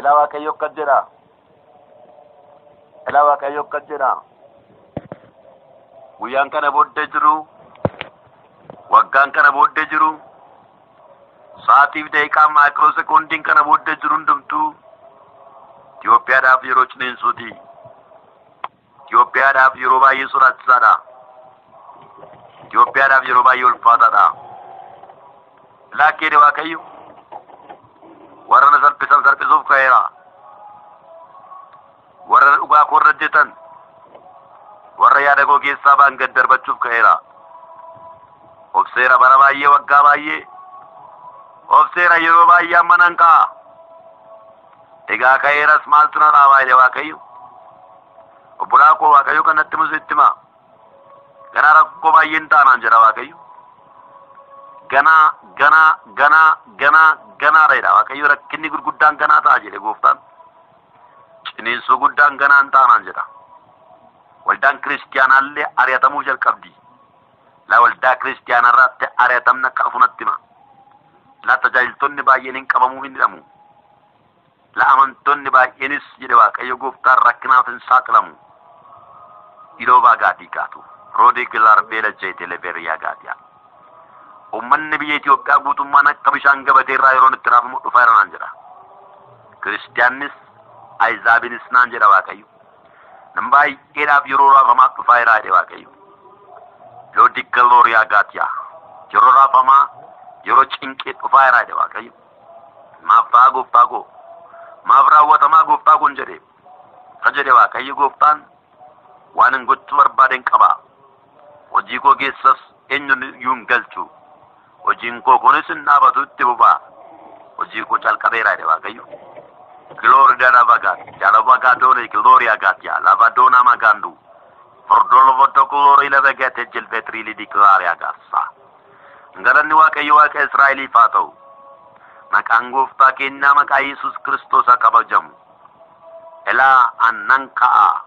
Ilaa Waaqayyo akkas jedha. Ilaa Waaqayyo akkas jedha. Guyyaan kana booddee jiru, waggaan kana booddee jiru, sa'aatiif daqiiqaa maayikiroo sekoondiin kana booddee jiru hundumtuu Itoophiyaadhaaf yeroo ciniinsuuti. Itoophiyaadhaaf yeroo baay'ee sodaachisaadha. Itoophiyaadhaaf yeroo baay'ee ulfaataadha. Laakkeedha Waaqayyo. Warra na salphisan salphisuuf ka'eera. Warra dhugaa koo irra hojjetan. Warra yaada koo keessaa ba'an gad darbachuuf ka'eera. Obseera bara baay'ee waggaa baay'ee. Obseera yeroo baay'ee amma nan ka'a. Egaa ka'eeras maaltu na dhaabaa jedhe Waaqayyo. Obbolaa koo Waaqayyo kanatti musu itti himaa. Ganaa rakkoo baay'een taanaan jedha Waaqayyo. Ganaa, ganaa, ganaa, ganaa, ganaadha jedha Waaqayyo rakkinni gurguddaan ganaa ta'a jedhe gooftaan. Ciniinsuu guddaan ganaan taanaan jedha. Waldaan kiristiyaanaallee ari'atamuu jalqabdi. La waldaa kiristiyaanarraatti ari'atamni akka afunatti hima. La tajaajiltoonni baay'een hin qabamuu hin hidhamu. La amantoonni baay'eenis jedhe Waaqayyo gooftaan rakkinaaf hin saaxilamu. Iloo baagaatii kaatu. Roodii gilaar beela jeetee lebeeriyaa gaatiyaa. Uummanni biyya Itoophiyaa guutummaan akka bishaan gabatee irraa yeroo itti raafamu dhufaa jira naan jedha. Kiristiyaannis Ayizaabinis naan jedha Waaqayyo. Nam baay'eedhaaf yeroo raafamaa dhufaa jira jedhe Waaqayyo. Loodii galooriyaa gaatiyaa. Yeroo raafamaa yeroo cinqee dhufaa jira jedhe Waaqayyo. Maaf ta'a gooftaa koo. Maaf raawwatamaa gooftaa kun jedhe. Ka jedhe Waaqayyo gooftaan waan hin gochuu barbaaden qaba. Hojii koo keessas eenyuun iyyuu hin galchu. Hojiin koo kunis hin dhaabatu itti bubaa. Hojii koo calqabeera jedhe Waaqayyo. Glory dada bagat, jala bagadore glory agatia, lavadona magandu. Fordolo voto glory levegete jilvetrili di glory agassa. Ngalanni Waaqayyo Waaqa Israa'eliif haa ta'u. Maqaan gooftaa keenyaa maqaa Yesuus Kiristoos haa kabajamu. Elaa annan ka'a.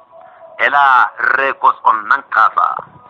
Elaa reekos ol nan kaasa.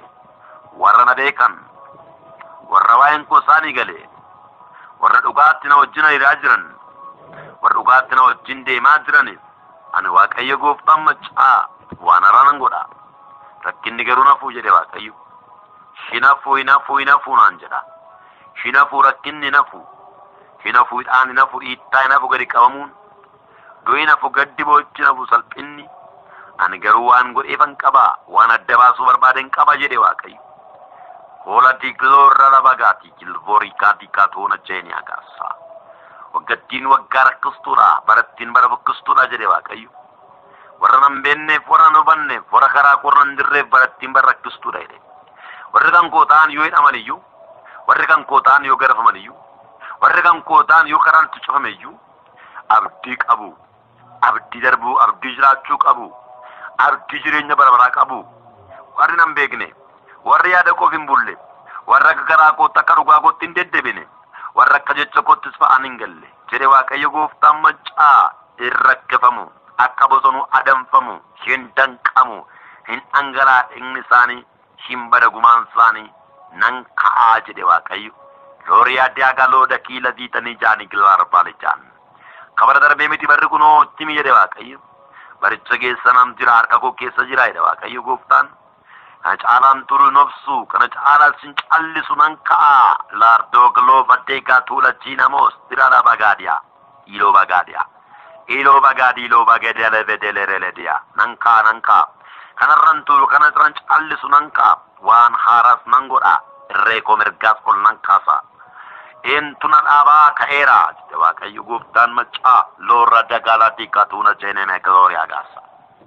Warra na beekan. Warra waa'een koo isaanii gale. Warra dhugaatti na wajjin hiriyaa jiran. warra dhugaatti na wajjin deemaa jiraniif ani waaqayyo gooftaan maccaa waan haraa nan godha rakkinni garuu nafuu jedhe waaqayyo hinafuu hinafuu hinafuu naan jedha hinafuu rakkinni nafu hinafuu hidhaan hinafu dhiittaa hinafu gadi qabamuun du'i nafu gaddi boochi nafu salphinni ani garuu waan godheefan qaba waan adda baasuu barbaaden qaba jedhe waaqayyo hola digloorra labagaati jilbooriikaatii kaatoona jeeni agaassaa waggattiin waggaa rakkistuudha barattiin bara bukkistuudha jedhe waaqayyo warra nan beekneef warra nan hubanneef warra karaa korra hin jirreef barattiin bara rakkistuudha jedhe warri kan koo ta'an yoo hidhaman iyyuu warri kan koo ta'an yoo garafaman iyyuu warri kan koo ta'an yoo karaan itti cufame iyyuu abdii qabu abdii darbuu abdii jiraachuu qabu abdii jireenya bara baraa qabu warri nan beekne warri yaada koof hin bulle warra akka garaa kootti akka dhugaa kootti hin deddeebine warra akka jecha koottis fa'aan hin galle jedhe waaqayyo gooftaan maccaa hin rakkifamu akka bosonuu adamfamu hin danqamu hin dhangalaa'inni isaanii hin badagumaan isaanii nan ka'aa jedhe waaqayyo looriyaa daagaloo dakiila diitanii jaanii gilaar baalijaan kabara darbee miti barri kunoo ittimi jedhe waaqayyo baricha keessa nam jira harka koo keessa jira jedhe waaqayyo gooftaan kana caalaan turu nobsu kana caalaan sin callisu nan ka'a laardoo gloo baddeegaa tuula jiinamos diraadha bagaadiya iloo bagaadiya iloo bagaadi iloo bagaadiya lebedelerelediya nan ka'a nan ka'a kanarran turu kana irran callisu nan ka'a waan haaraas nan godha irree koo mirgaas ol nan kaasa eentuna dhaabaa ka'eera jedhe waaqayyo gooftaan maccaa loorra dagaalaa diikatuuna jeeneme glooriyaa gaasa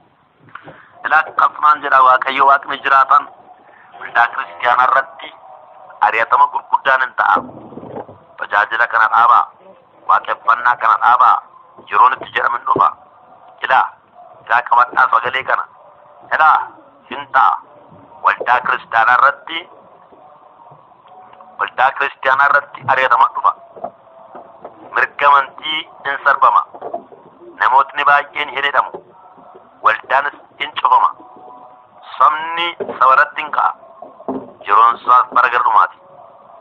ilaa akkasumaan jedha waaqayyo waaqni jiraatan waldaa kiristiyaana irratti ari'atama gurguddaan hin ta'a tajaajila kana dhaabaa waaqeffannaa kana dhaabaa yeroon itti jedhamin dhufa ilaa ilaa qabadhaa sagalee kana ilaa hin ta'a waldaa kiristiyaana irratti waldaa kiristiyaana irratti ari'atama dhufa mirga amantii hin sarbama namootni baay'een hin hidhamu waldaanis in cufama sabni sabaratti hin ka'a yeroon isaas bara gardhumaati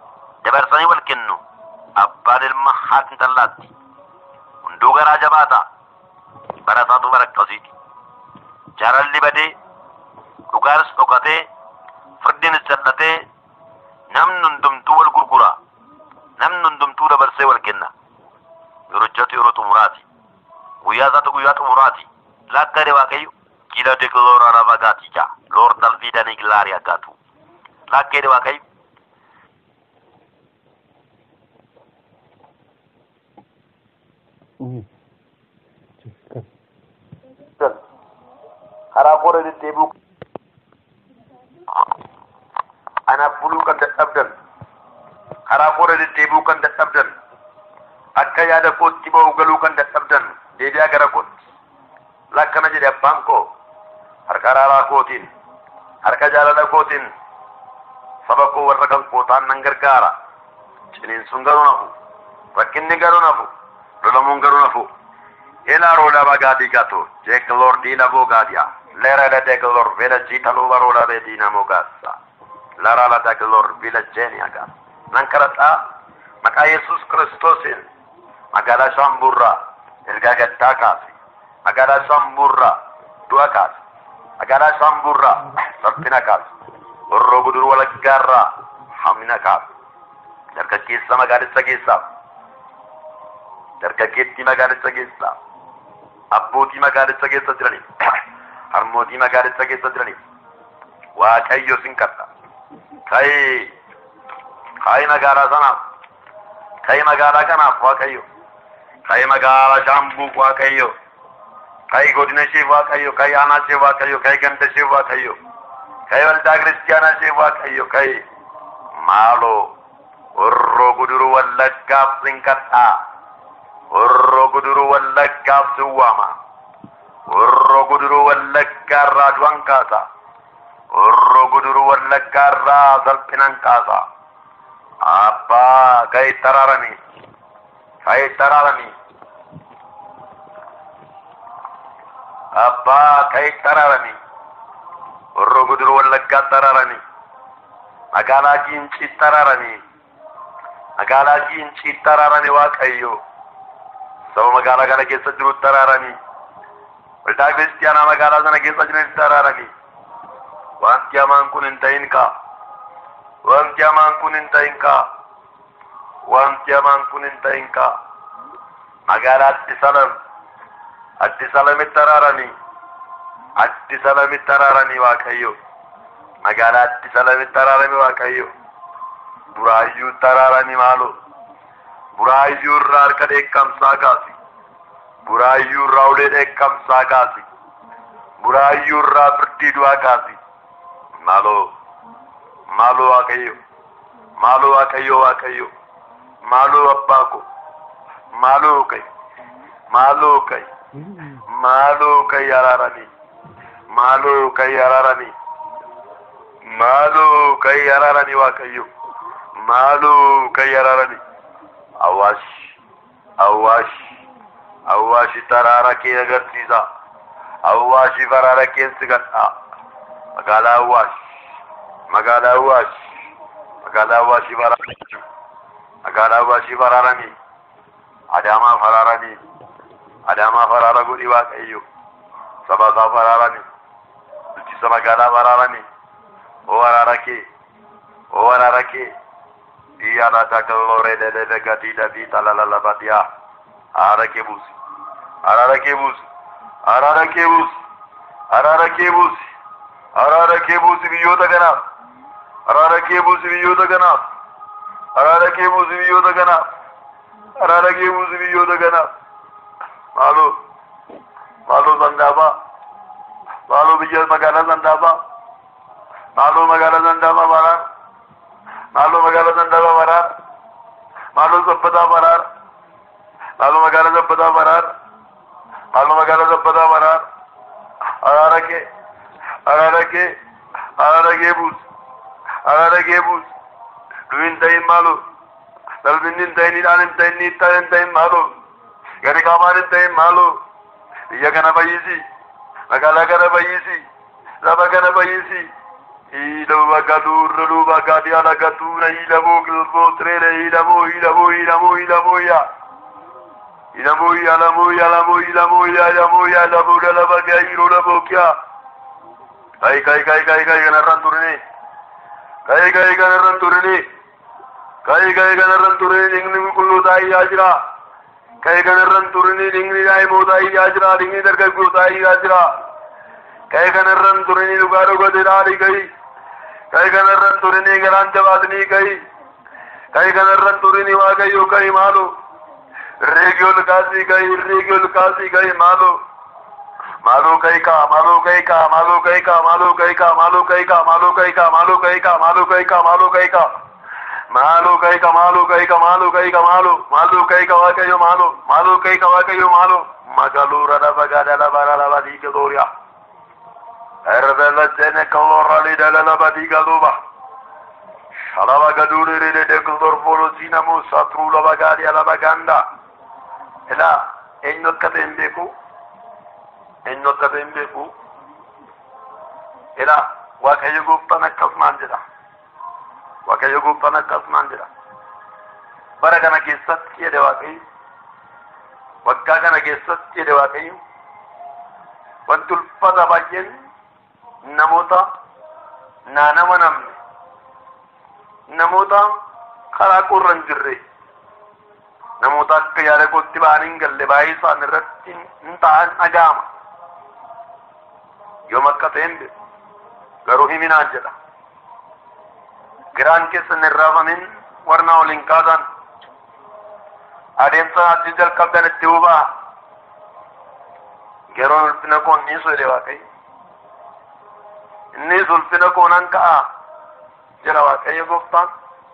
dabarsanii wal kennu abbaan ilma haati intallaatti hunduu garaa jabaata akkasiiti jaalalli badee dhugaanis dhokatee firdiinis jal'atee namni hundumtuu wal gurgura namni hundumtuu dabarsee wal kenna yerojjatu yeroo xumuraati guyyaa isaatu guyyaa xumuraati lakkade waaqayyo kila de gloora la vagati ja lor dal vida ni glaria gatu lakkede waaqayyo karaa koora deddeebi'u anaaf buluu kan dadhabdan karaa koora deddeebi'uu kan dadhabdan akka yaada kootti ba'u galuu kan dadhabdan deebi'aa gara kootti lakkana jedhe abbaan koo harka araaraa kootiin harka jaalala kootiin saba koo warra kan kootaan nan gargaara ciniinsuun garuu nafu rakkinni garuu nafu lolamuun garuu nafu ilaa lama gaadii gato jeeklor diina boogaadiya lera da deglor vela jita luba rola de diina mogassa lara la deglor vila jeenia gas nan kadhadhaa maqaa yesus kiristoosin magaalaa shamburraa ergaa gaddaa kaase magaalaa shamburraa du'a kaase magaalaa shamburraa salphina kaase warroo gudur walaggaarraa hamina kaase dargaggeessa magaalicha keessaaf dargaggeettii magaalicha keessaaf abbootii magaalicha keessa jiraniif harmootii magaalicha keessa jiraniif waaqayyo sin kadha ka'ee ka'ee magaalaa sanaaf ka'ee magaalaa kanaaf waaqayyo ka'ee magaalaa shaambuuf waaqayyo ka'ee godina isheef waaqayyo ka'ee aanaa isheef waaqayyo ka'ee ganda isheef waaqayyo ka'ee waldaa kiristiyaanaa isheef waaqayyo ka'ee maaloo horroo guduruu wallaggaaf sin kadhaa horroo guduruu wallaggaaf sin waama horroo guduruu wallaggaarraa du'an kaasa horroo guduruu wallaggaarraa salphinan kaasa abbaa ka'ee taraaranii ka'ee taraaranii abbaa ka'ee taraaranii horroo guduruu wallaggaa taraaranii magaalaa giincii taraaranii magaalaa giincii taraaranii waaqayyo saba magaalaa kana keessa jiru taraaranii waldaa kiristiyaanaa magaalaa sana keessa jiran taraaranii wanti hamaan kun hin ta'in kaa wanti hamaan kun hin ta'in kaa wanti hamaan kun hin ta'in kaa magaalaa addi salam addi salamitti taraaranii addi salamitti taraaranii waaqayyo magaalaa addi salamitti taraaranii waaqayyo buraayyuu taraaranii maaloo buraayyuu irraa harka dheekkamsaa kaasi buraayyuu irraa ulee dheekkamsaa kaasi buraayyuu irraa firdii du'aa kaasi maaloo maaloo waaqayyo maaloo waaqayyo waaqayyo maaloo abbaa ko maaloo kai maaloo kai maaloo kai araaranii maaloo kai araaranii maaloo kai araaranii waaqayyo maaloo kai araaranii awwaash awwaash awwaashi taraara kee agarsiisa awwaashi faraara keessi gadhaa magaalaa awwaash magaalaa awwaash magaalaa awwaashii faraaranii magaalaa awwaashii faraaranii adaamaa faraaranii adaamaa faraara godhi waaqayyo saba isaa faraaranii bulchiisa magaalaa faraaranii oo araara kee oo araara kee Diana takalore de de de gatida vita la la la badia. Ara kebus. Arara kebus. Arara kebus. Arara kebus. Arara kebus biyyoota kanaaf. Arara kebus biyyoota kanaaf. Arara kebus biyyoota kanaaf. Arara kebus biyyoota kanaaf. Maaloo. Maaloo sandaabaa. Maaloo biyya magaalaa sandaabaa. Maaloo magaalaa sandaabaa baaraan. Maaloo magaalaa Sandaabaa Maraar. Maaloo Sabbataa Maraar. Maaloo magaalaa Sabbataa Maraar. Maaloo magaalaa Sabbataa Maraar. Araara kee. Araara kee. Araara kee buus. Araara kee buus. Du hin ta'in maaloo. Dalbinni hin ta'in hidhaan hin ta'in niittaan hin ta'in maaloo. Gadi qaamaan hin ta'in maaloo. Biyya kana fayyisi. Magaalaa kana fayyisi. Saba kana fayyisi. Ilama gadurra luba gadiala gadura ilamo gilbo trele ilamo ilamo ilamo ilamo ya. ilamuya lamuya lamuya lamuya lamuya lamuda labaga iro labokya kai kai kai kai kai kanarran turine kai kai kanarran turine kai kai kanarran turine ningni kullu ta'i ajira kai kanarran turine ningni dai mo ta'i ajira ningni dargaggo ta'i ajira kai kanarran turine lugar gode dali kai kai kanarran turine garan jabaatni kai kai kanarran turine waaqayyo kai maalo Region kasi kai, region kasi kai, malo. Malo kai ka, malo kai ka, malo kai ka, malo kai ka, malo kai ka, malo kai ka, malo kai ka, malo kai ka, malo kai ka. Malo kai ka, malo kai ka, malo kai ka, malo. Malo kai ka wa kayo malo. Malo kai ka wa kayo malo. Magalura da bagada la bara la badi ke doria. Erda la jene kalora li da la badi galuba. Shalaba gadure de de kudor polo sinamu satru la bagadi la baganda. Ila eenyu akka ta'e hin beeku eenyu akka ta'e hin beeku ila waaqayyo gooftaan akkasumaan jedha waaqayyo gooftaan akkasumaan jedha bara kana keessatti jedhe waaqayyo waggaa kana keessatti jedhe waaqayyo wanti ulfata baay'een namoota naa nama namne namoota karaa qorra hin jirre namoota akka yaada kootti ba'an hin galle baay'ee isaan irratti hin ta'an dhaga'ama yoom akka ta'e hin beeku garuu himinaan jedha giraan keessa hin raafamin warna waliin kaasan adeemsa achi jalqabdan itti hubaa yeroon ulfina koon ni jedhe waaqayyo innis ulfina koonan ka'a jedha waaqayyo gooftaan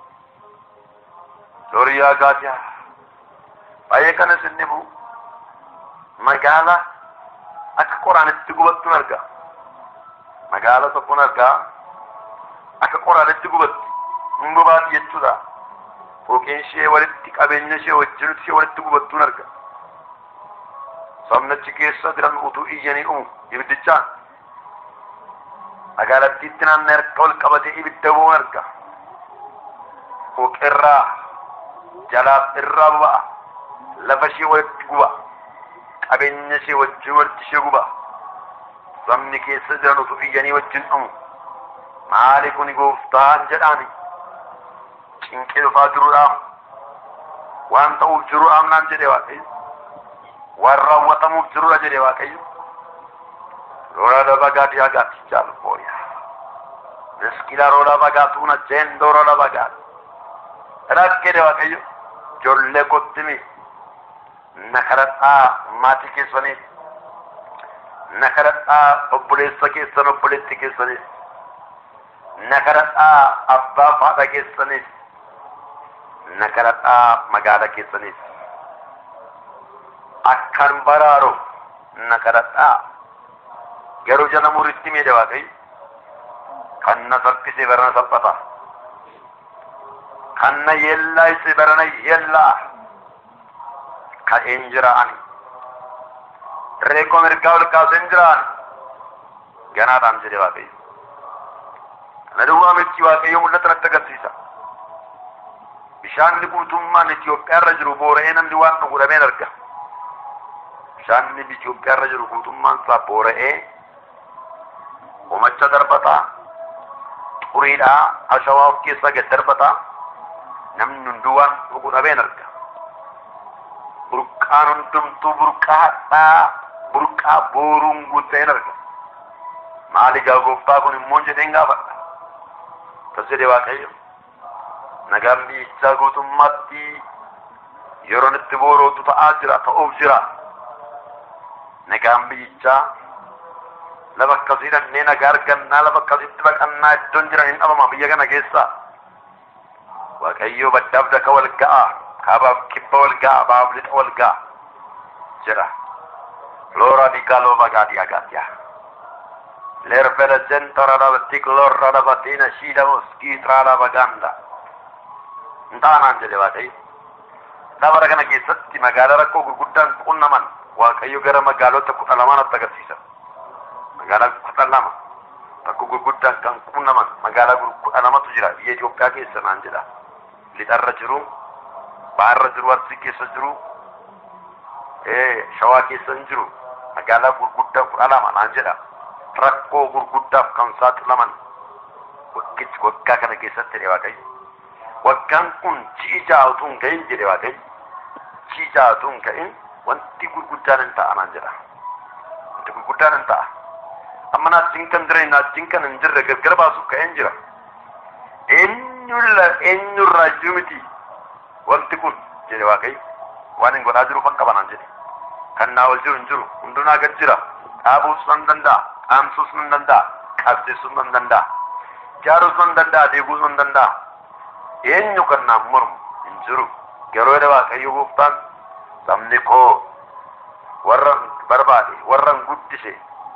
doriyaa gaatiyaa baay'ee kanas inni bu'u magaala akka qoraanitti gubattuun argaa magaala tokkoon argaa akka qoraanitti gubatti hin gubaati jechuudha fooqeen ishee walitti qabeenya ishee wajjin ishee walitti gubattuun arga sabnachi keessa jiran utuu iyyanii dhumu ibiddichaan magaalattiitti naannoo harka ol qabatee ibidda bu'uun arga fooqirraa jalaaf irraa buba'a lafa ishee walitti guba qabeenya ishee wajjin walitti ishee guba sabni keessa jiran utuu iyyanii wajjin dhumu maali kun gooftaan jedhaani cinqee dhufaa jiruudhaaf waan ta'uuf jiruudhaaf naan jedhe waaqayyo waan raawwatamuuf jirudha jedhe waaqayyo lola da bagaati agaati jaalbooya miskila rola bagaatuuna jeendoo rola bagaati rakkee de waaqayyo ijoollee kottimi na kadhadhaa maatii keessaniif na kadhadhaa obboleessa keessan obboleetti keessaniif na kadhadhaa abbaa haadha keessaniif na kadhadhaa magaala keessaniif akkan baraaru na kadhadhaa garuu jala muritti miidhe waaqayyo kan na saffise barana saphata kan na yeellaayise barana yeellaa ka'een jira ani reekoo mirgaa ol kaaseen jira ani ganaadhaan jedhe waaqayyo kana duwwaa miti waaqayyo mul'ata natti agarsiisa bishaanni guutummaan Itoophiyaa irra jiru boora'ee namni waan dhugu dhabeen arga bishaanni Itoophiyaa irra jiru guutummaan isaa boora'ee umacha darbataa xuriidhaa ashawaa of keessaa gad darbataa namni hunduu waan dhugu dhabeen arga burqaan hundumtuu burqaa hadhaa burqaa booruun guuteen arga maali gaa gooftaa kun immoo jedheen gaafadha tas jedhe waaqayyo nagaan biyyichaa guutummaatti yeroon itti boorootu ta'aa jira ta'uuf jira nagaan biyyichaa lafa akkasii dhannee nagaa argannaa lafa akkasitti baqannaa iddoon jiran hin dhabama biyya kana keessa waaqayyo baddaaf daka wal ga'a kaabaaf kibba wal ga'a baaf lixa wal ga'a jedha loora dikaaloo bagaadii agaatiyaa lervela jentora la tiklorra la batina shida moskitra la baganda ntaanaan jedhe waaqayyo dabara kana keessatti magaalaa rakkoo gurguddaan qunnaman waaqayyo gara magaalota kudha lamaanatti agarsiisa magaalaa kudha lama rakkoo gurguddaan kan qunnaman magaalaa kudha lamatu jira biyya Itoophiyaa keessa naan jedha lixarra jiru baharra jiru arsii keessa jiru shawaa keessa hin jiru magaalaa gurguddaa kudha lama naan jedha rakkoo gurguddaaf kan saaxilaman waggichi waggaa kana keessatti jedhe waaqayyo waggaan kun ji'a utuu hin ga'in jedhe waaqayyo ji'a utuu hin ga'in wanti gurguddaan hin ta'a naan jedha wanti gurguddaan hin ta'a amma naajjiin kan jira naajjiin kan hin jirre gargar baasuuf ka'een jira eenyulla eenyurraa iyyuu miti wanti kun jedhe waaqayyo waan hin godhaa jiru fakka banaan jedhe kan naa ol jiru hin jiru hundunaa gad jira dhaabuus nan danda'a dhaamsuus nan danda'a qabsiisuus nan danda'a jaaruus nan danda'a deeguus nan danda'a eenyu kan naan mormu hin jiru yeroo jedhe waaqayyo gooftaan sabni koo warran barbaade warran guddise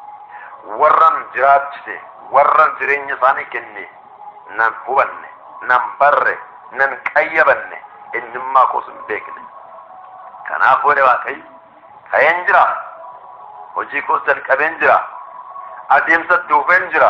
warran jiraachise warran jireenya isaanii kenne nan hubanne nan barre nan qayyabanne eenyummaa koos hin beekne kanaaf jedhe waaqayyo ka'een jira hojii koos jalqabeen jira adeemsatti dhufeen jira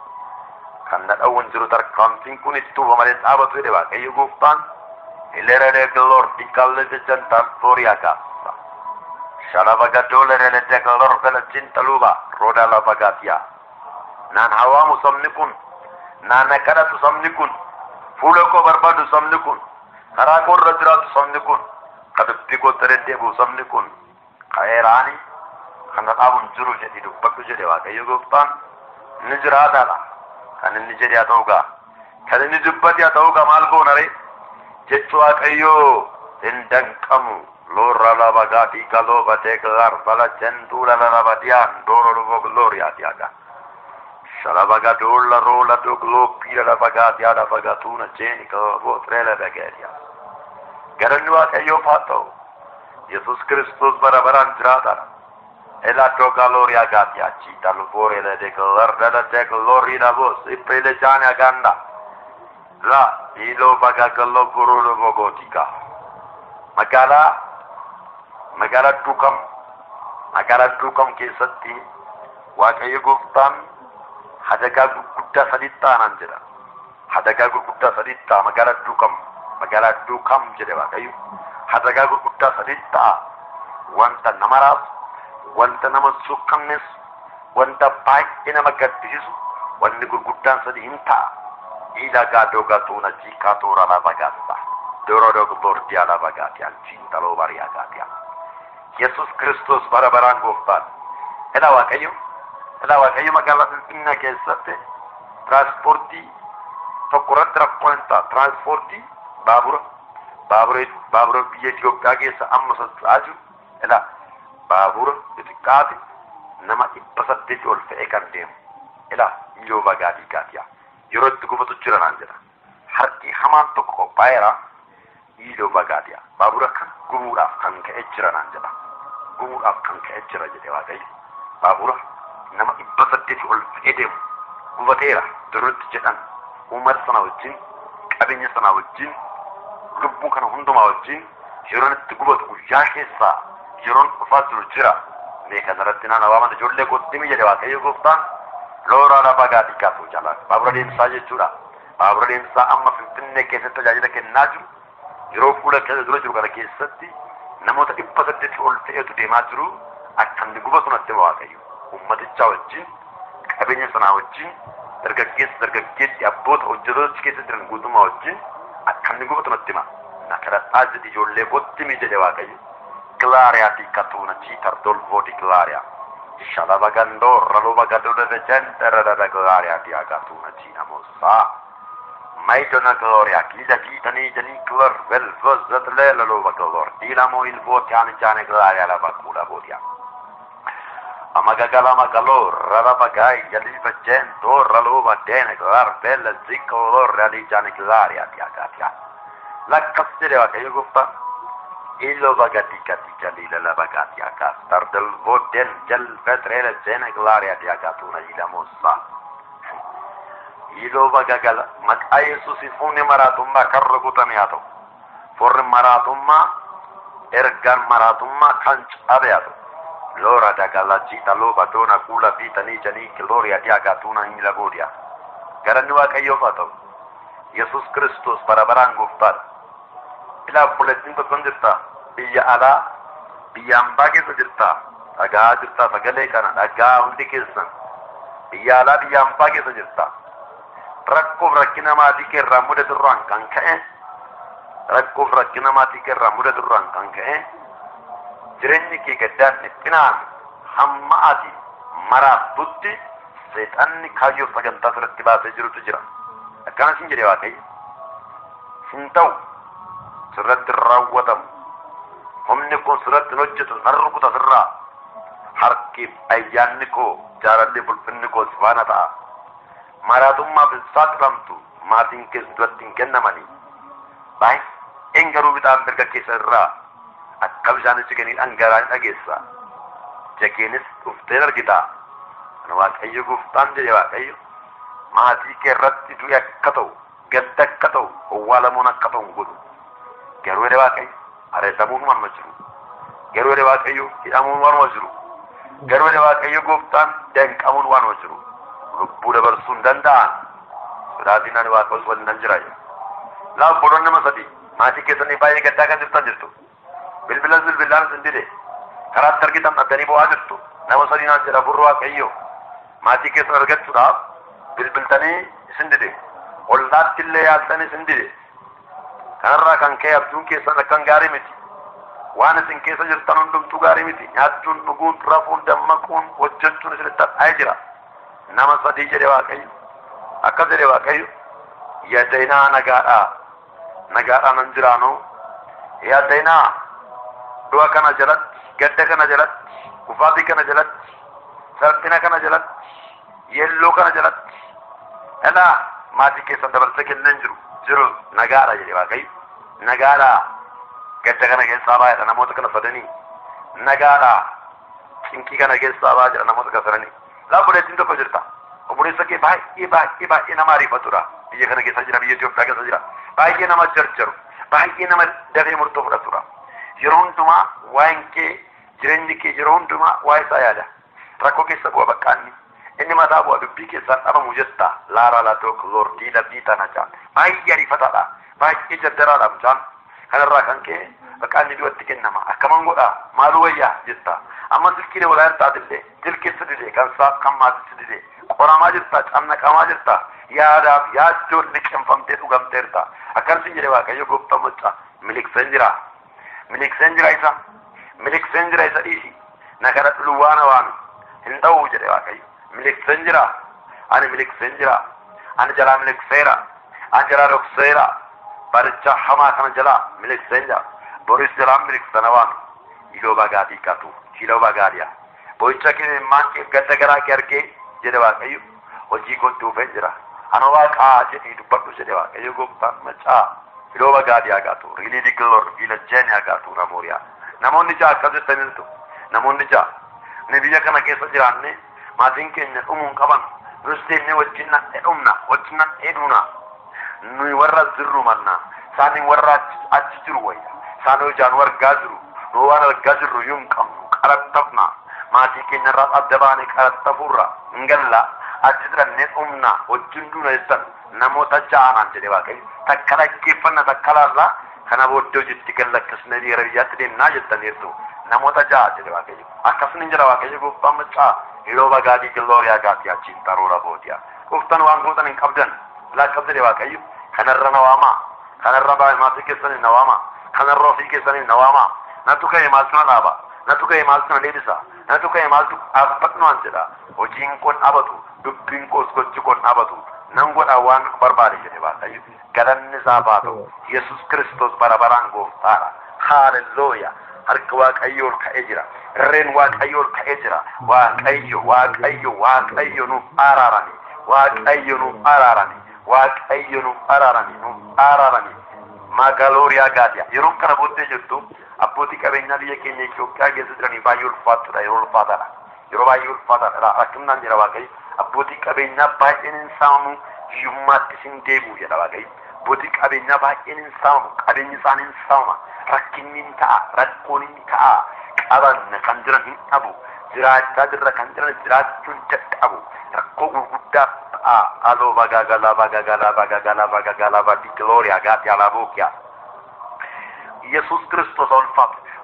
kan na dhawwan jiru tarkaanfiin kun itti tuuba malee dhaabatu jedhe waaqayyo gooftaan ilerede glor di kallete jantan toria kassa shalaba gadole relete glor vela cintaluba roda la bagatia nan hawamu sabni kun nan nakadatu sabni kun fuula koo barbaadu sabni kun karaa koo irra jiraatu sabni kun ka dubbii koo deddeebi'u sabni kun ka'eeraani kana dhaabuun jiru jedhi dubbadhu jedhe waaqayyo gooftaan inni jiraataadha kan inni jedhe haa ta'u gaa kan inni dubbate haa ta'u gaa maal goona ree jechu waaqayyoo hin danqamu loorra laba gaatii galoo batee gaar bala jentuula lalaba dhiyaan dooro lubo glooriyaati haga shalaba gadoolla roola dogloo piira lafa gaatii haadha fagatuuna jeeni gootree begeeriya galanni waaqayyoof haa ta'u yesus kristos bara baraan jiraatadha eladdoo galooriyaa gaatii achii dalboorele de glardala de glooriina bos ippele jaane aganda la ilo bagagallo gururu bogotika magaalaa magaalaa duukam magaalaa duukam keessatti waaqayyo gooftaan hadagaa gurguddaa sadiit ta'anaan jedha hadagaa gurguddaa sadiit ta'a magaalaa duukam magaalaa duukam jedhe waaqayyo hadagaa gurguddaa sadiit ta'a wanta nama raasu wanta nama suqqannes wanta baay'ee nama gaddisiisu wanni gurguddaan sadi hin ta'a ilagaa dogatuuna jiikaa toora lafa gaassa doro dogbordiya lafa gaatiya jiintaloo bariyaa gaatiya yesus kristos bara baraan gooftaan ela waaqayyo ela waaqayyo magaalaa finfinnee keessatti tiraanspoortii tokko irratti rakkoo hin ta'a tiraanspoortii baabura baabura baabura biyya Itoophiyaa keessa amma socho'aa jiru ela baabura xixiqqaate nama dhibba saddeeti ol fe'ee kan deemu ela iyyoo bagaatii gaatiya yeroo itti gufatu jira naan jedha harki hamaan tokko qophaa'eera iyyoo bagaatiya baabura kan gubuudhaaf kan ka'e jira naan jedha gubuudhaaf kan ka'e jira jedhe waaqayyo baabura nama dhibba saddeeti ol fe'ee deemu gubateera durutti jedhan uummata sana wajjin qabeenya sana wajjin lubbuu kana hundumaa wajjin yeroon itti gubatu guyyaa keessaa yeroon dhufaa jiru jira mee kanarratti naan waaman ijoollee koottimi jedhe waaqayyo gooftaan loora lafa gaatii kaasuu jaalaa baabura deemsaa jechuudha baabura deemsaa amma finfinnee keessatti tajaajila kennaa jiru yeroo fuula keessa dura jiru kana keessatti namoota dhibba saddeeti ol ta'etu deemaa jiru akka inni gubatu natti hima waaqayyo ummatichaa wajjin qabeenya sanaa wajjin dargaggeessa dargaggeessi abboota hojjetoota keessa jiran guutummaa wajjin akka inni gubatu natti hima na kadhadhaa jedhi ijoollee kottimi jedhe waaqayyo gilaariyaati katuuna ciitar dolvooti gilaariyaa shalaba gandoo raluba gadoda de jendere de gilaariyaati agatuuna ciina mosaa maidona gloria kila titani jani glor vel vozat le laluba glor dilamo il votiane jane gloria la bakula votia amagagala magalo rara bagai jali vajento raluba dene glor bella zicco lor reali jane gloria ti agatia la cassere va che io guffa illo bagati kati jali la bagati akas tar del voten jal vetrele jene gloria ti agatuna ila mossa iloo bagagala maqaa yesuusiif humni maraatummaa kan rukutame haa ta'u forri maraatummaa ergaan maraatummaa kan cabe haa ta'u loora dagala jiita looba doona kuula biitanii janii kilooriya diyaagaatuuna hin lagoodiya garanni waaqayyoof haa ta'u yesus kristos bara baraan gooftaadha ilaa buletin tokkon jirta biyya alaa biyya hambaa keessa jirta dhagaa jirta sagalee kana dhagaa hundi keessan biyya alaa biyya hambaa keessa jirta rakkoof rakkina maatii keerraa mudaturraan kan ka'e rakkoof rakkina maatii keerraa mudaturraan kan ka'e jireenyi kee gaddaan dhiphinaan hamma ati maraattutti seexanni kaayyoo sagantaa sirratti baasee jirutu jira akkana sin jedhe waaqayyo hin ta'u sirratti hin raawwatamu humni kun sirratti hin hojjetu nan rukuta sirraa harkiif ayyaanni koo jaalalli bulfinni koo si faana ta'a maraatummaaf hin saaxilamtu maatiin keessa duratti hin kennamanii baay'een garuu bixaan mirga keessa irraa akka bishaan jiganii dhangala'aa dhageessa jageenis dhuftee argita kan waaqayyo gooftaan jedhe waaqayyo maatii kee irratti du'i akka ta'u gadda akka ta'u owwaalamuun akka ta'u hin godhu garuu jedhe waaqayyo areetamuun waanuma jiru garuu jedhe waaqayyo hidhamuun waanuma jiru garuu jedhe waaqayyo gooftaan danqamuun waanuma jiru lubbuu dabarsuu hin danda'an sodaatiin ani waaqa osoo waliin nan jira laaf bodoon nama sadii maatii keessanii baay'ee gaddaa kan jirtan jirtu bilbila bilbilaan sin dide karaatti argitan dhaddanii bo'aa jirtu nama sadii naan jedha furru waaqayyo maatii keessan argachuudhaaf bilbiltanii isin dide ollaatti illee yaaltanii isin dide kanarraa kan ka'e abjuun keessan akkan gaarii miti waan isin keessa jirtan hundumtuu gaarii miti nyaachuun dhuguun rafuun dammaquun hojjechuun isinitti hadhaa'ee jira nama sadii jedhe waaqayyo akkas jedhe waaqayyo yaadainaa nagaadhaa nagaadhaa nan jiraanu yaadainaa du'a kana jalatti gadda kana jalatti kufaatii kana jalatti salphina kana jalatti yelloo kana jalatti dhalaa maatii keessan dabarsee kennan jiru jiru nagaadha jedhe waaqayyo nagaadha gadda kana keessaa baay'eedha namoota kana sadanii nagaadha cinqii kana keessaa baay'ee jira namoota kana sadanii laabboleettiin tokko jirta obboleessa kee baay'ee baay'ee baay'ee nama ariifatudha biyya kana keessa jira biyya Itoophiyaa keessa jira baay'ee nama jarjaru baay'ee nama dafee murtoo fudhatudha yeroo hundumaa waa'een kee jireenyi kee yeroo hundumaa waa'ee isaa yaada rakkoo keessa bu'a baqqaanni inni mataa bu'a dubbii keessaan dhabamu jetta laara laatook lordii labdii tana jaan baay'ee ariifataadha baay'ee jaddaraadha mucaan kanarraa kan ka'e baqqaanni du'atti kennama akkaman godha maaluu wayyaa jetta amma silkiilee walaa hirtaatille jilkeessa dide kan saaf kan maatitti dide qoramaa jirta cannaqamaa jirta yaadaaf yaaddoon liqinfamtee dhugamteerta akkasiin jedhe waaqayyo gooftaa macca milikseen jira milikseen jira isa milikseen jira isa dhiisi na kana dhuluwaana waami hin ta'uu jedhe waaqayyo milikseen jira ani milikseen jira ani jalaa milikseera ani jalaa dhokseera baricha hamaa kana jalaa milikseen jira boris jalaa miliksana waami iloo bagaatii qatu iloo bagaadhiya boyicha kee maan kee gadda garaa kee argee jedhe waaqayyo hojii kootti dhufee jira ana waaqaa jedhii dubbadhu jedhe waaqayyo gooftaan macaa iloo bagaadhiyaa gaatu riilii diglor viilajjeeniyaa gaatu namooriyaa namoonni ja'a akkas jettaniirtu namoonni ja'a ni biyya kana keessa jiraanne maatiin keenya dhumuun qaban nus deemnee wajjin nan dhumna wajjin nan dheeduna nuyi warra jirru manna isaanii warra achi jiru wayya isaan hojaan wargaa jiru nu waan argaa jirru yuun qabnu qarattafna maatii keenya irraa adda baane qarattafuurra hin galla achi jirannee dhumna wajjin duuna jettan namoota ja'anaan jedhe waaqayyo takka dhaggeeffanna takka laallaa kana booddee hojiitti gallakkisne dhiira biyyaatti deemnaa jettaniirtu namoota ja'a jedhe waaqayyo akkasuma jira waaqayyo gooftaan maccaa yeroo bagaadii gilooriyaa gaati achiin xaruura bootiya gooftaan waan gootan hin qabdan laakkab jedhe waaqayyo kanarra na waamaa kanarra maatii keessanii na waamaa kanarra ofii keessanii na waamaa natu ka'e maaltu na dhaaba natu ka'e maaltu na deebisa natu ka'e maaltu dhaabbadhu waan jedha hojiin kun dhabatu dubbiin koos gochi kun dhabatu nan godha waan barbaade jedhe waaqayyo galanni isaa baatu yesus kristos bara baraan gooftaadha haalelooya harka waaqayyo ol ka'ee jira irreen waaqayyo ol ka'ee jira waaqayyo waaqayyo waaqayyo nuuf araarame waaqayyo nuuf araarame waaqayyo nuuf araarame nuuf araarame magalooriyaa gaadiya yeroon kana booddee jirtu abbootii qabeenyaa biyya keenya Itoophiyaa keessa jiranii baay'ee ulfaatudha yeroo ulfaataadha yeroo baay'ee ulfaataadha rakkinaan jira waaqayyo abbootii qabeenyaa baay'een hin saamamu hiyyummaatti sin deebi'u jedha waaqayyo abbootii qabeenyaa baay'een hin saamamu qabeenyi isaanii hin saamama rakkinni ni ta'a rakkoon ni ta'a qaban kan jiran hin dhabu jiraachaa jirra kan jiran jiraachuun dadhabu rakkoo gurguddaa ta'a aloo bagaagalaa bagaagalaa bagaagalaa bagaagalaa badi glooriyaa gaati alaabokiyaa ኢየሱስ ክርስቶስ አልፋት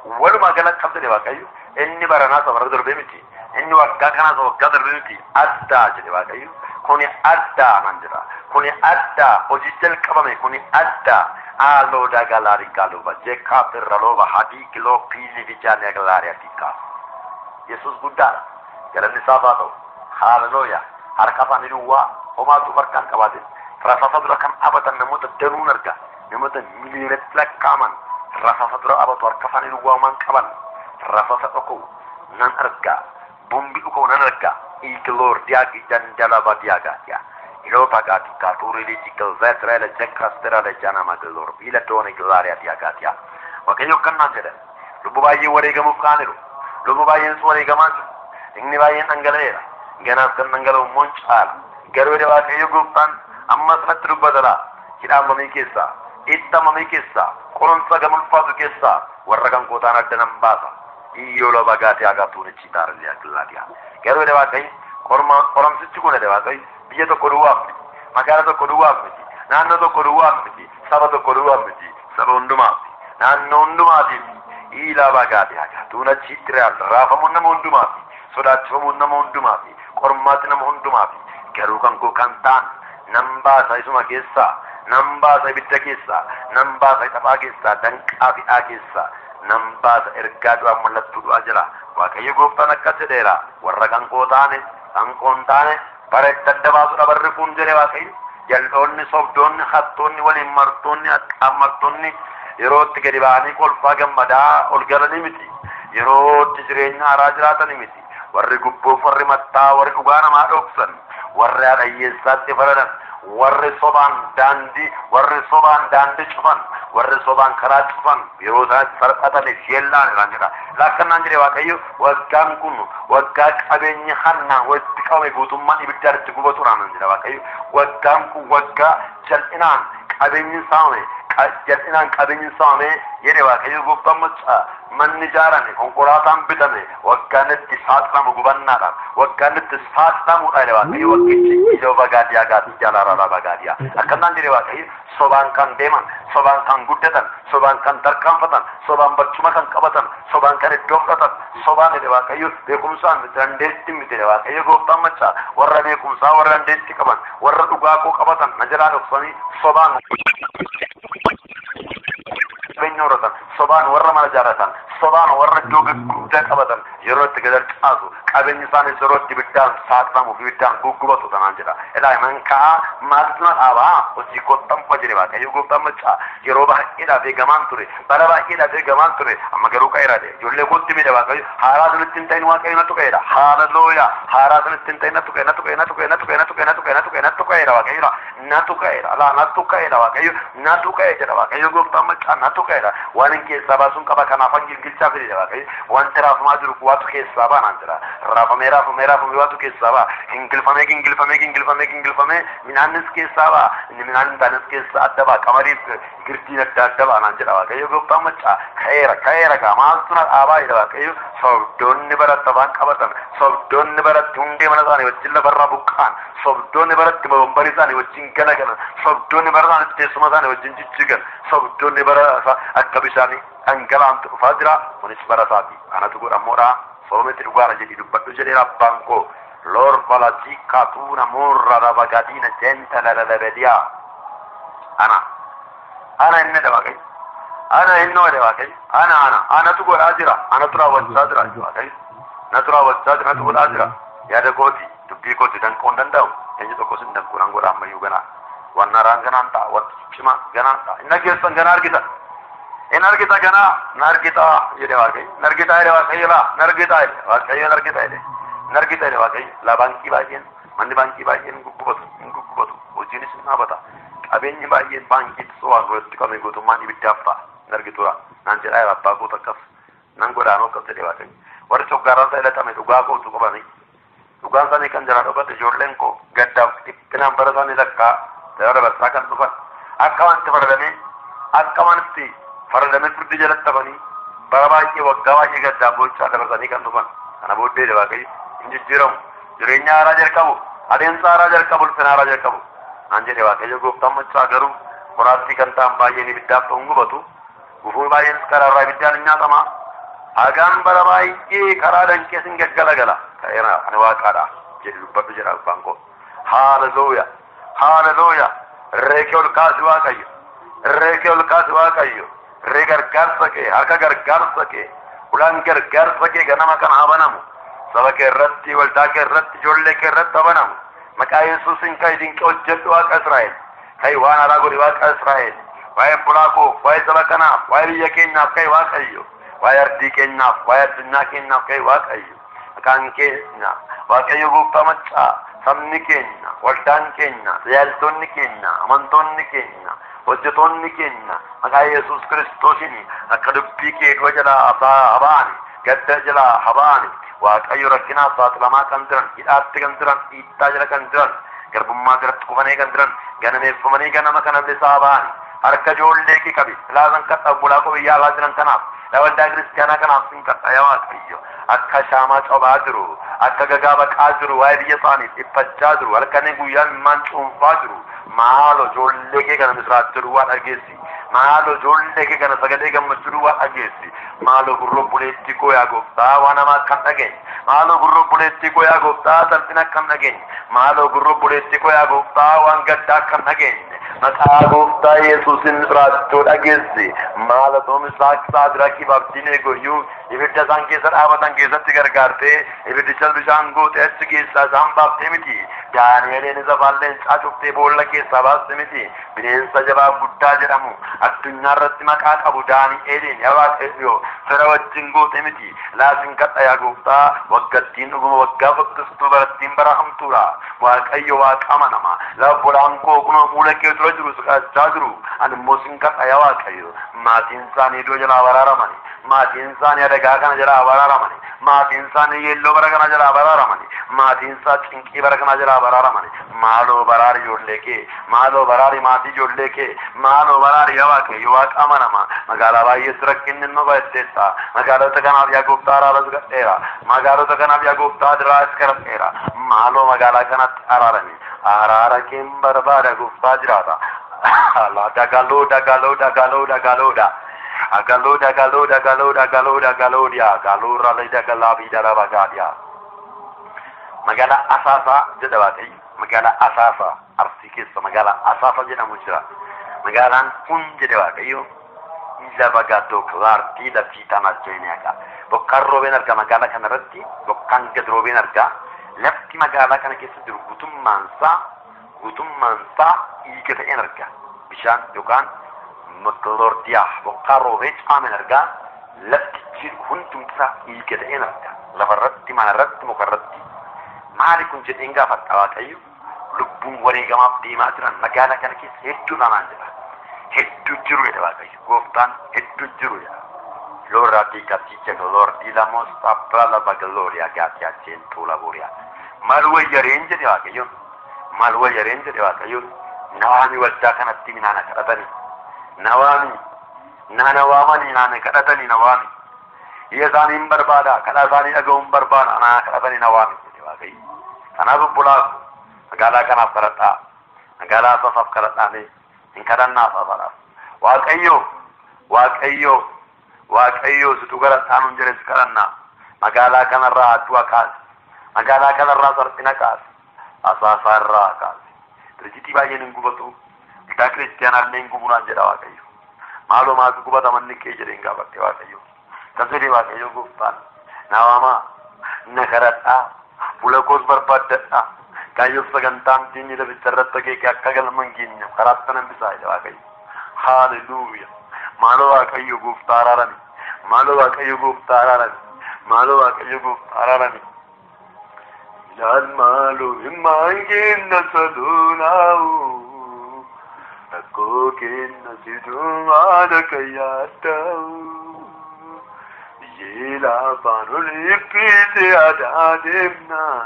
walumaa galatti qabda jedhe waaqayyo inni baranaa isa bara darbee miti inni waggaa kanaa isa waggaa darbee miti addaa jedhe waaqayyo kuni addaa nan jedha kuni addaa hojii jalqabame kuni addaa haaloo dagalaarii gaaluba jeekaa birralooba hadii kiloo piilii bijaanii agalaarii adiikaa yesus guddaadha galanni isaaf haa ta'u haalelooya harka afaanii duwwaa homaatu harkaan qabaate rasaasa dura kan abatan namoota danuun arga namoota miliyoonatti lakkaaman rasaasa dura abatu harka afaanii duwwaa homaan qaban rasaasa dhokuu nan arga bumbi dhukuu nan arga igiloor diyaagi dandalaba diyaagaatiya iloo bagaati kaatuuri liitikal zeetirele jekkastirale janama giloor biila doone gilaariya diyaagaatiya waaqayyo kannaan jedhe lubbu baay'ee wareegamuuf kaaniru lubbu baay'een wareegamaa jiru inni baay'een dhangala'eera ganaaf kan dhangala'u immoo caala garuu jedhe waaqayyo gooftaan ammas natti dubbatala hidhaamamii keessaa itti keessaa qorumsa gama ulfaatu keessaa warra kan kootaan adda nan baasa iyyoo loba gaatee agaatuun ichi taarallee akillaatiya garuu jedhe waaqayyo qorma qoromsichi kun jedhe waaqayyo biyya tokko duwwaaf miti magaala tokko duwwaaf miti naannoo tokko duwwaaf miti saba tokko duwwaaf miti saba hundumaaf naannoo hundumaatiif iilaa bagaatee agaatuun achitti raafamuun nama hundumaaf sodaachifamuun nama hundumaaf qormaati nama hundumaaf garuu kan koo kan ta'an nan baasa isuma keessaa nan baasa ibidda keessaa nan baasa taphaa keessaa danqaa fi'aa keessaa nan baasa ergaa du'aa mallattuu du'aa jira waaqayyo gooftaan akkas jedheera warra kan koo taane kan koo hin taane bara itti adda baasudha barri kun jedhe waaqayyo jal'oonni sobdoonni hattoonni waliin martoonni haqqaan martoonni yeroo itti gadi ba'anii kolfaa gammadaa ol galanii miti yeroo itti jireenya haaraa jiraatanii miti warri gubbuuf warri mattaa warri dhugaa namaa dhoksan warri hadhayyeessaatti faradan warri sobaan daandii warri sobaan daandii cufan warri sobaan karaa cufan yeroo isaanitti sarqataniif yeellaan irraan jedha laakkannaan jedhe waaqayyo waggaan kun waggaa qabeenyi hannaan walitti qabame guutummaan ibiddaan itti gubatu raanan jedha waaqayyo waggaan kun waggaa jal'inaan qabeenyi saamame jal'inaan qabeenyi saamame jedhe waaqayyo gooftaan maccaa manni ijaarame konkolaataan bitame waggaan itti saaxilamu gubannaadhaan waggaan itti saaxilamuudha jedhe waaqayyo waggichi ijoo bagaadiyaa gaati jalaarraa bagaadiyaa akkanaan jedhe waaqayyo sobaan kan deeman sobaan kan guddatan sobaan kan tarkaanfatan sobaan barcuma kan qabatan sobaan kan iddoo fudhatan sobaan jedhe waaqayyo beekumsaan dandeetti miti jedhe waaqayyo gooftaan maccaa warra beekumsaa warra dandeetti qaban warra dhugaa koo qabatan na jalaa dhoksanii sobaan qabeenya horatan sobaan warra mana jaaratan sobaan warra iddoo guddaa qabatan yeroo itti gadar caasu qabeenyi isaanis yeroo itti ibiddaan saaxilamuuf ibiddaan guggubatu tanaan jedha ilaa man ka'a maaltu na dhaabaa hojii kottan fa jedhe waaqayyo gooftaan maccaa yeroo baay'eedhaaf eegamaan ture bara baay'eedhaaf eegamaan ture amma garuu qa'eera de ijoollee kootti midha waaqayyo haaraa sanitti hin ta'in waaqayyo natu qa'eera haalelooya haaraa sanitti hin ta'in natu qa'e natu qa'e natu qa'e natu qa'e natu qa'e natu qa'e natu qa'e natu qa'eera waaqayyo natu qa'eera alaa natu qa'eera waaqayyo natu qa'e jedha waaqayyo gooftaan maccaa natu qa'eera waan hin keessaa baasuun qaba kanaaf an gilgilchaa fide waaqayyo wanti raafamaa jiru waatu keessaa baa naan jira raafamee raafamee raafamee waatu keessaa baa gingilfamee gingilfamee gingilfamee gingilfamee midhaannis keessaa baa inni midhaan hin taanes keessaa adda baa qamadiif girdiin adda adda baa naan jedha waaqayyo gooftaan maccaa ka'eera ka'eera gaa maaltu na dhaabaa jedha waaqayyo sobdoonni baratti afaan qabatan sobdoonni baratti hundee mana isaanii wajjin lafarraa buqqaan sobdoonni baratti bobombarii isaanii wajjin galagalan sobdoonni bara isaanii teessuma isaanii wajjin jijjigan sobdoonni bara akka bishaanii dhangalaantu dhufaa jira kunis bara isaati anatu godhamoodha soometi dhugaara jedhi dubbadhu jedheera abbaan koo lor falati katuna murra rabagadina jenta lalalabediya ana ana inni dha waaqayyo ana innoo dha waaqayyo ana ana anatu godhaa jira anatu raawwachaa jira waaqayyo natu raawwachaa jira natu godhaa jira yaada kooti dubbii kooti danquu hin danda'u eenyu tokko sin danquu nan godha ammayyuu ganaa waan naraan ganaan ta'a wanti cima ganaan ta'a inni keessan ganaa argita in argita ganaa na argita jedhe waaqayyo na argita jedhe waaqayyo laa na argita jedhe waaqayyo na argita jedhe na argita jedhe waaqayyo laa baankii baay'een manni baankii baay'een hin guggubatu hin guggubatu hojiinis hin dhaabata qabeenyi baay'een baankiitti so'aan walitti qabame guutummaan ibiddaaf ta'a hin argitura naan jedhaa jira abbaa koota akkas nan godaanoo akkas jedhe waaqayyo warri coggaaraan isa hidhatame dhugaa kootu qabanii dhugaan isaanii kan jala dhokate ijoolleen koo gaddaaf dhiphinaan bara isaanii lakkaa dabarsaa kan dhufan akka wanti faradamee akka wanti faradamee firdi jalatti hafanii bara baay'ee waggaa baay'ee gaddaaf gochaa dabarsanii kan dhufan kana booddee de waaqayyo hin jijjiiramu jireenya haaraa jalqabu adeemsa haaraa jalqabu ulfina haaraa jalqabu naan jedhe waaqayyo gooftaan machaa garuu qoraattii kan ta'an baay'een ibiddaaf ta'uun gubatu gufuu baay'eenis karaarraa ibiddaan hin nyaatama hagaan bara baay'ee karaa danqee sin gaggalagala ta'eera ani waaqaadha jedhi dubbadhu jedha abbaan koo haalelooya haalelooya reekee ol kaasi waaqayyo reekee ol kaasi waaqayyo ree gargaarsa kee harka gargaarsa kee ulaan gargaarsa kee ganama kana habanamu saba kee irratti waldaa kee irratti ijoollee kee irratti habanamu maqaa yesuusin kan dinqee hojjedhu waaqa israa'el kai waan haaraa godhi waaqa israa'el waa'ee bulaa koo waa'ee saba kanaaf waa'ee biyya keenyaaf kai waaqayyo waa'ee ardii keenyaaf waa'ee addunyaa keenyaaf kai waaqayyo maqaan keenya waaqayyo gooftaa maccaa sabni keenya waldaan keenya tajaajiltoonni keenya amantoonni keenya hojjetoonni keenya maqaa yesus kiristoosiin akka dubbii kee du'a jalaa habaani gadda jalaa habaani waaqayyo rakkinaaf saaxilamaa kan jiran hidhaatti kan jiran dhiittaa jala kan jiran garbummaa jalatti kufanii kan jiran ganameeffamanii ganama kana bilisaa baani harka ijoollee kee qabi ilaalan kadha bulaa koo biyyaa alaa jiran kanaaf waldaa kiristiyaanaa kanaaf sin kadha yaa waaqayyo akka shaamaa cobaa jiru akka gagaa baqaa jiru waa'ee biyya isaaniif dhiphachaa jiru halkanii guyyaan immaan cuunfaa jiru maalo ijoollee kee kana misraachuu duwwaa dhageessi maalo ijoollee kee kana sagalee gammachuu duwwaa dhageessi maalo gurroo buleetti koo yaa gooftaa waan hamaa kan dhageenye maalo gurroo buleetti koo yaa gooftaa salphina kan dhageenye maalo gurroo buleetti koo yaa gooftaa waan gaddaa kan dhageenye maqaa gooftaa yesuusin misraachuu dhageessi maalo too misraachuu saadirakiif abdiin eegoyyuu ibidda isaan keessa dhaabatan keessatti gargaartee ibiddicha bishaan goote achi keessaa isaan baaftee miti daani'eleen isa baalleen caacuftee boolla keessaa baaste miti bineensa jabaa guddaa jedhamu addunyaa irratti maqaa qabu daani'eeliin yaa waaqayyo fira wajjin goote miti laasin kadha yaa gooftaa waggattiin dhuguma waggaa fakkistuu barattiin barahamtuudha waaqayyo waaqa amanama labbolaan koo kunoo fuula kee dura jiru siqachaa jiru ani immoo sin kadha yaa waaqayyo maatiin isaanii iddoo jalaa baraaramani maatiin isaanii adagaa kana jalaa baraaramani maatiin isaanii yeelloo bara kana jalaa baraaramani maatiin isaa cinqii bara kana jalaa baraaramani maaloo baraari ijoollee kee maaloo baraari maatii ijoollee kee maaloo baraari yaa waaqayyo waaqa amanama magaalaa baay'eetti rakkinni nu baay'atteessa magaalota kanaaf yaa gooftaa araaras gadheera magaalota kanaaf yaa gooftaa diraas kadhadheera maaloo magaalaa kanatti araarami araara keen barbaada gooftaa jiraata dagaloo dagaloo dagaloo dagaloodha agaloodha galoodha galoodha galoodha galoodha galoorra layda galaa biidara bagaadha magaalaa asaasaa jedha waaqayyo magaalaa asaasaa arsii keessa magaalaa asaasaa jedhamu jira magaalaan kun jedhe waaqayyo lafa gaddoo kilaartii laftii tanaa jeenyaadha bokkaan roobeen arga magaalaa kana irratti bokkaan gad roobeen arga lafti magaalaa kana keessa jiru guutummaansaa guutummaansaa dhiiga ta'een arga bishaan yookaan makaloordiyaa bokkaan roobee caamen argaa lafti jiru hundumtisaa dhiiga ta'een arga lafarratti manarratti mukarratti maali kun jedheen gaafadha waaqayyo lubbuun wareegamaaf deemaa jiran magaalaa kana keessa hedduu namaan jedha hedduu jiru jedha waaqayyo gooftaan hedduu jiru jedha lorra di catice lor di la mosta prala bagaloria gati a cento lavoria mal wayyareen jedhe waaqayyo mal wayyareen jedhe waaqayyo nawaami waldaa kanatti minaana kadhatani nawaami naana waamanii naana kadhatani nawaami iyya isaaniin barbaada kadhaa isaanii dhaga'uun barbaada anaa kadhatani nawaami jedhe waaqayyo kanaaf obbolaaf magaalaa kanaaf kadhadhaa magaalaa asafaaf kadhadhaanii hin kadhannaa asafaadhaaf waaqayyo waaqayyo waaqayyo situ kadhadhaa nun jedhe si kadhannaa magaalaa kanarraa addu'a kaase magaalaa kanarraa sarphina kaase asaasaa irraa kaase dirjitii baay'een hin gubatu waldaa kiristiyaanaallee hin gubunaan jedha waaqayyo maaloo maatu gubata manni kee jedhe hin gaafadhe waaqayyo kan jedhe waaqayyo gooftaan na waamaa na kadhadhaa fuula koos barbaaddadhaa kaayyoof sagantaan diinni laficha irratti akeeke akka galma hin geenye karaatti nan bisaa jedha waaqayyo haalleluuya maaloo waaqayyo gooftaa araarami maaloo waaqayyo gooftaa araarami maaloo waaqayyo gooftaa araarami ilaal maaloo himmaan kenna saduunaawu rakkoo kenna siduu haadha kan yaaddaa'u yeela afaan ol hibbise aadaa deemnaa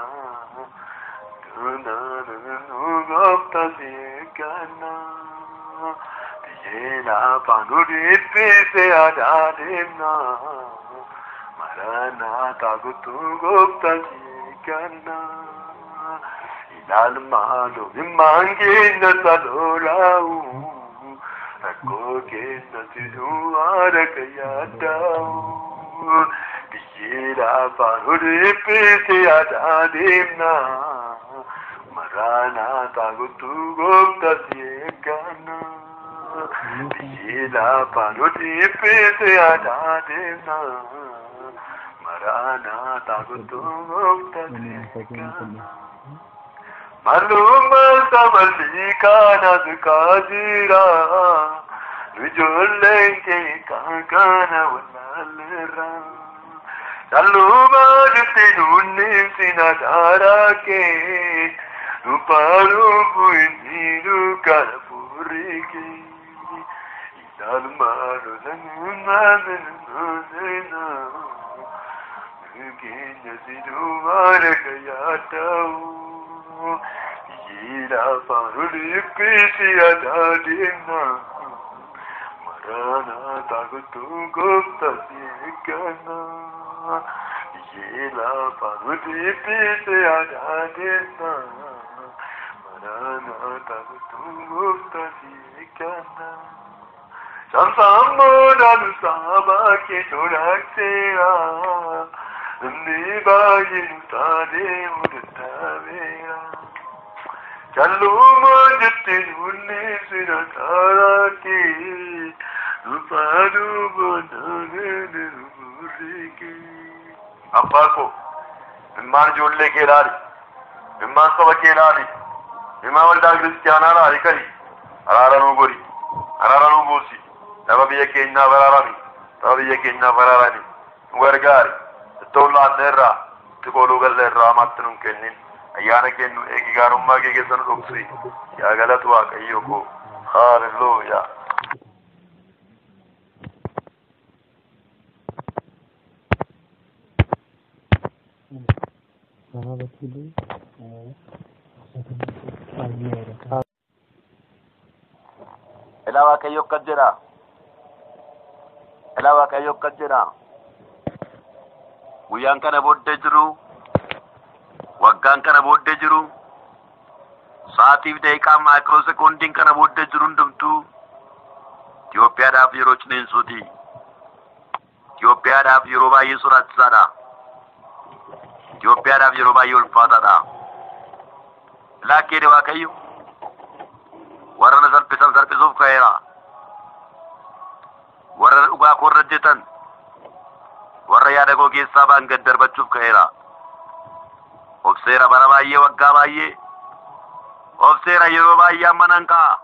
duunaan gooftaa seeggannaa yeela afaan ol hibbise aadaa deemnaa maranaataa guutuu gooftaa seeggannaa ilaal maaloo himmaan kenna sadoolaawu rakkoo kenna siduu haadha kan yaaddaa'u Biyyeedha faanuu dhiphise aadaa deemna. Maraanaa taagottuu gooftaa si eegganna. Biyyeedha faanuu dhiphise aadaa deemna. Maraanaa taagottuu gooftaa si eegganna. Malummaan samalli kanas kaasira. Ijoolleen kee kan kana wallaalleerra. Callumaa jirti nuunni sina daaraa kee. Nupaanuu bu'inni dukkana furii kee. Ilaalumaa lolanummaa minnoosina. Keenya sidumaan akka yaada'u. Yeedha faanuu dhiphisi aadaa deemna. Maraanaa taagottuu gooftaa si eegganna. Yeedha faanuu dhiphisi aadaa deemna. Maraanaa taagottuu gooftaa si eegganna. Samsaan boodaan saabaa kee tolaakseera. Namni baay'een taanee mudattaabeera. Callumaa jettee nuunni sina taaraati. Nufaanuu boondaanee nuurriike. Abbaa koo, ilmaan ijoollee kee ilaali. Ilmaan saba kee ilaali. Ilmaan waldaa kiristiyaanaa ilaali kani. Araara nuu godhi. Araara nuu buusi. Saba biyya keenyaa baraarami. Saba biyya keenyaa baraarami. Nu gargaari. Ittoo laanne irraa, itti kooluu galle irraa hamaatti nun kennin. Ayyaana kennu eegi gaarummaa kee keessa nu dhoksi. Yaa galatu Waaqayyo koo. Haalelooyaa. Ilaa Waaqayyo akkas jedha. Ilaa Waaqayyo akkas jedha. Guyyaan kana booddee jiru, waggaan kana booddee jiru, sa'aatiif daqiiqaa maayikiroo sekoondiin kana booddee jiru hundumtuu Itoophiyaadhaaf yeroo ciniinsuuti. Itoophiyaadhaaf yeroo baay'ee sodaachisaadha. Itoophiyaadhaaf yeroo baay'ee ulfaataadha. Laakkeedha Waaqayyo. warra na salphisan salphisuuf ka'eera. Warra dhugaa koo irra hojjetan, warra yaada koo keessaa ba'an gad darbachuuf ka'eera. Obseera bara baay'ee waggaa baay'ee, obseera yeroo baay'ee amma nan ka'a.